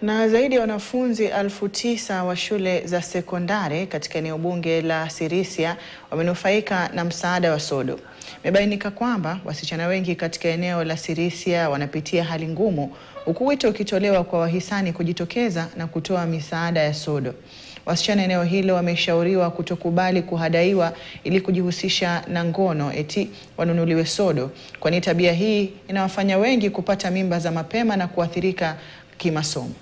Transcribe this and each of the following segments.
Na zaidi ya wanafunzi elfu tisa wa shule za sekondari katika eneo bunge la Sirisia wamenufaika na msaada wa sodo. Imebainika kwamba wasichana wengi katika eneo la Sirisia wanapitia hali ngumu, huku wito ukitolewa kwa wahisani kujitokeza na kutoa misaada ya sodo. Wasichana eneo hilo wameshauriwa kutokubali kuhadaiwa ili kujihusisha na ngono eti wanunuliwe sodo, kwani tabia hii inawafanya wengi kupata mimba za mapema na kuathirika kimasomo.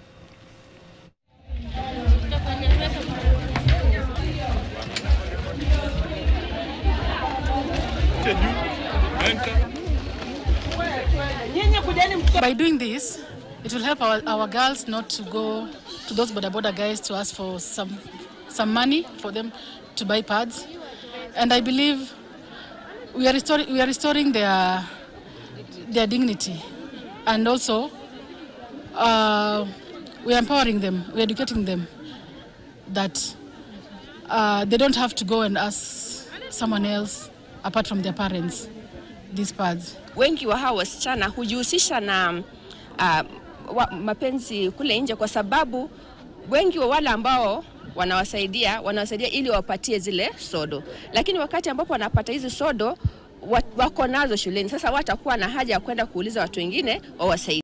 By doing this, it will help our, our girls not to go to those border border guys to ask for some some money for them to buy pads. And I believe we are restoring we are restoring their their dignity, and also uh, we are empowering them, we are educating them that uh, they don't have to go and ask someone else apart from their parents these pads. Wengi wa hawa wasichana hujihusisha na uh, wa, mapenzi kule nje, kwa sababu wengi wa wale ambao wanawasaidia wanawasaidia ili wapatie zile sodo, lakini wakati ambapo wanapata hizi sodo wa- wako nazo shuleni, sasa watakuwa na haja ya kwenda kuuliza watu wengine wawasaidie.